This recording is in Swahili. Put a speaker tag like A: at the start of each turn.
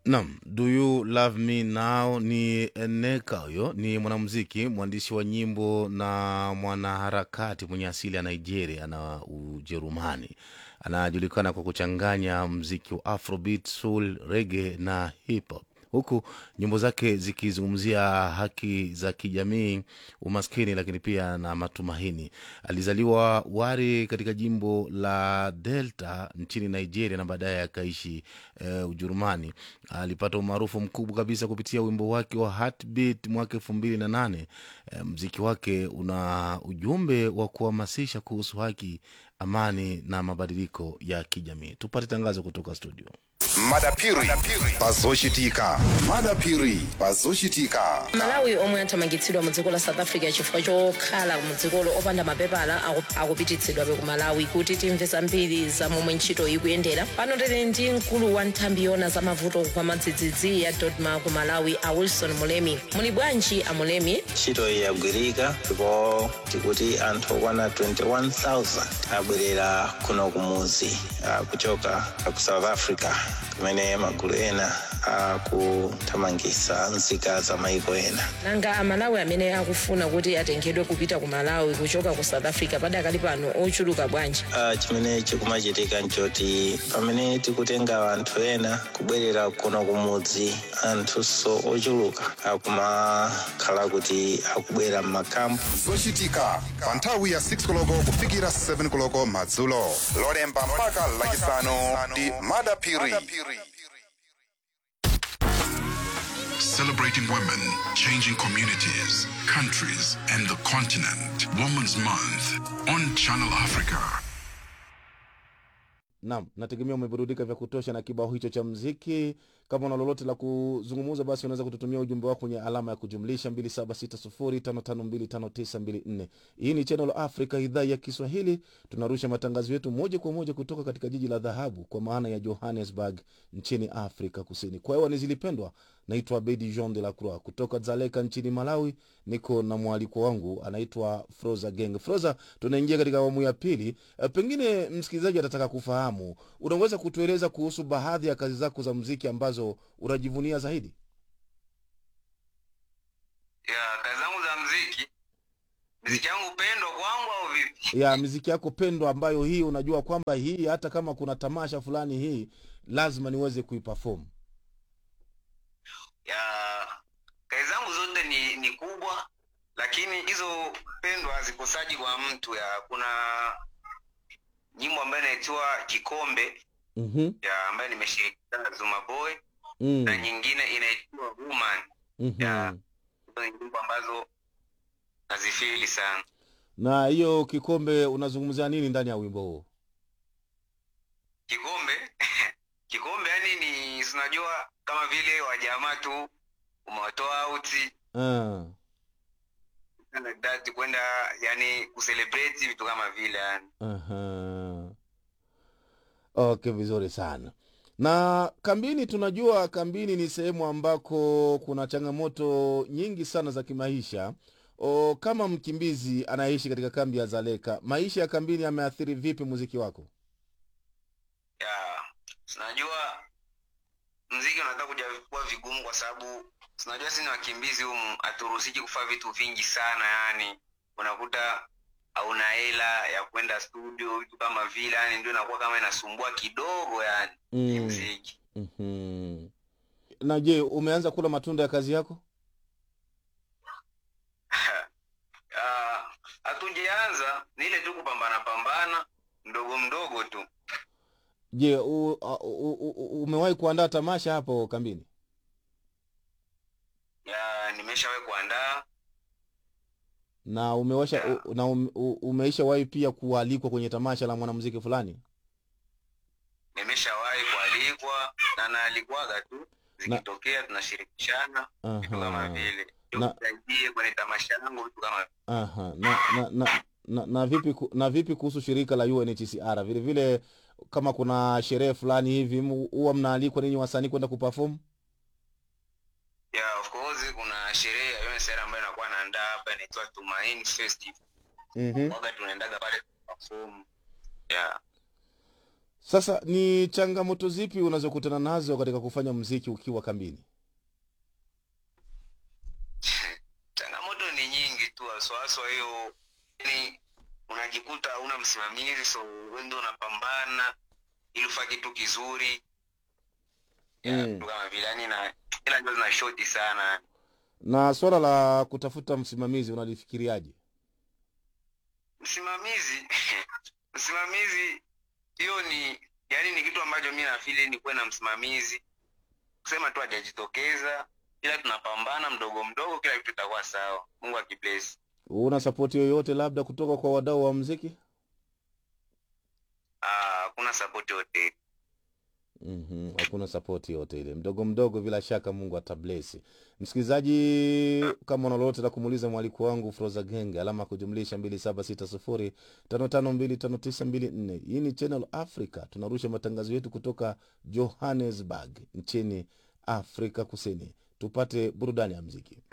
A: Naam, Do You Love Me Now ni Nneka. Huyo ni mwanamuziki, mwandishi wa nyimbo na mwanaharakati mwenye asili ya Nigeria na Ujerumani. Anajulikana kwa kuchanganya mziki wa Afrobeat, soul, reggae na hip hop huku nyimbo zake zikizungumzia haki za kijamii, umaskini, lakini pia na matumaini. Alizaliwa Wari katika jimbo la Delta nchini Nigeria na baadaye akaishi eh, Ujerumani. Alipata umaarufu mkubwa kabisa kupitia wimbo wake wa Heartbeat mwaka elfu mbili na nane. Eh, mziki wake una ujumbe wa kuhamasisha kuhusu haki, amani na mabadiliko ya kijamii. Tupate tangazo kutoka studio.
B: madapiri pazoshitika madapiri pazoshitika
C: malawi omwe athamangitsidwa mu dziko la south africa chifukwa chokhala mu dzikolo opanda mapepala aku- akupititsidwabe ku malawi kuti timve zambiri za momwe ntchito ikuyendera pano tili ndi mkulu wa nthambi yona za mavuto kwa madzidzidzi ya dodma ku malawi a wilson mulemi muli bwanji a mulemi
D: ntchito iyi yagwirika ndipo tikuti anthu okwana 21000 abwerera kuno kumuzi ah, kuchoka ku south africa kumene magulu ena akuthamangitsa nzika za maiko ena
C: nanga amalawi amene akufuna kuti atengedwe kupita ku malawi kuchoka ku south africa padakali pano ochuluka bwanji
D: Ah, chimene chikumachitika nchoti pamene tikutenga anthu ena kubwerera kuno kumudzi anthunso ochuluka akumakhala kuti akubwera m'makampu
B: zochitika pa nthawi ya 6 koloko kufikira 7 koloko madzulo lolemba mpaka lachisanu ndi madapiri
E: Celebrating women, changing communities, countries, and the continent. Women's Month on Channel Africa.
A: Naam, nategemea umeburudika vya kutosha na kibao hicho cha mziki. Kama una lolote la kuzungumza, basi unaweza kututumia ujumbe wako kwenye alama ya kujumlisha 2760552594. Hii ni Channel Africa, idhaa ya Kiswahili. Tunarusha matangazo yetu moja kwa moja kutoka katika jiji la dhahabu, kwa maana ya Johannesburg nchini Afrika Kusini. Kwa hewa ni zilipendwa. Naitwa Bedi Jean de la Croix kutoka Dzaleka nchini Malawi. Niko na mwaliko wangu anaitwa Froza Geng. Froza, tunaingia katika awamu ya pili. E, pengine msikilizaji atataka kufahamu, unaweza kutueleza kuhusu baadhi ya kazi zako za mziki ambazo unajivunia zaidi?
F: ya kazi zangu za mziki mziki yangu pendwa kwangu au vipi
A: ya miziki yako pendwa ambayo hii unajua kwamba hii hata kama kuna tamasha fulani hii lazima niweze kuiperform
F: ya kazi zangu zote ni ni kubwa lakini hizo pendwa hazikosaji kwa mtu ya kuna nyimbo ambayo inaitwa kikombe
A: mm-hmm.
F: ya ambayo nimeshirikiana na Zuma Boy
A: mm.
F: na nyingine inaitwa Woman ya
A: mm-hmm.
F: hizo ni nyimbo ambazo nazifili sana
A: na hiyo kikombe unazungumzia nini ndani ya wimbo huo
F: kikombe kikombe yani ni sinajua kama vile wajamaa tu umewatoa auti
A: uh.
F: like that kwenda yani kucelebrate vitu kama vile yani
A: Aha. Okay, vizuri sana. Na kambini, tunajua kambini ni sehemu ambako kuna changamoto nyingi sana za kimaisha. O, kama mkimbizi anayeishi katika kambi ya Zaleka, maisha ya kambini yameathiri vipi muziki wako?
F: ya sinajua mziki unataka kuja kuwa vigumu kwa sababu sinajua sisi ni wakimbizi humu haturuhusiki kufanya vitu vingi sana yani unakuta hauna hela ya kwenda studio vitu kama vile yani ndio inakuwa kama inasumbua kidogo yani mm.
A: Mm.
F: mziki
A: Mm-hmm. Na je, umeanza kula matunda ya kazi yako?
F: Ah, hatujaanza ni ile tu kupambana pambana mdogo mdogo tu
A: Je, u, u, u, u, umewahi kuandaa tamasha hapo kambini?
F: ya nimeshawahi kuandaa
A: Na umewasha
F: Yeah.
A: u, na um, u, umeishawahi pia kualikwa kwenye tamasha la mwanamuziki fulani?
F: nimeshawahi kualikwa na naalikwaga tu zikitokea tunashirikishana vitu kama
A: Aha.
F: vile
A: Na-
F: tusaidie kwenye tamasha yangu vitu kama
A: Aha. Na, na, na, na, na vipi ku- na vipi kuhusu shirika la UNHCR vile vile, kama kuna sherehe fulani hivi mu- huwa mnaalikwa ninyi wasanii kwenda kuperform?
F: yeah, of course kuna sherehe ya UNHCR ambayo inakuwa naandaa hapa inaitwa Tumaini Festival
A: mm-hmm.
F: waga tunaendaga pale perform yeah
A: Sasa ni changamoto zipi unazokutana nazo katika kufanya mziki ukiwa kambini?
F: changamoto ni nyingi tu haswahaswa hiyo yani unajikuta una msimamizi so wewe ndio unapambana ili ufanye kitu kizuri Ya,
A: Mm.
F: vitu kama vile yani na ila ndio zina shoti sana
A: Na swala la kutafuta msimamizi unalifikiriaje?
F: msimamizi msimamizi hiyo ni yani ni kitu ambacho mi nafili ni kuwe na msimamizi kusema tu hajajitokeza ila tunapambana mdogo mdogo kila kitu itakuwa sawa mungu akiblesi
A: Una sapoti yoyote labda kutoka kwa wadau wa mziki?
F: Ah, hakuna sapoti yote
A: Mhm, hakuna sapoti yote ile, mdogo mdogo, bila shaka Mungu atablesi. Msikilizaji, kama una lolote la kumuuliza mwaliko wangu Froza Genge, alama ya kujumlisha 276055259254. Hii ni Channel Africa, tunarusha matangazo yetu kutoka Johannesburg nchini Afrika Kusini. Tupate burudani ya mziki.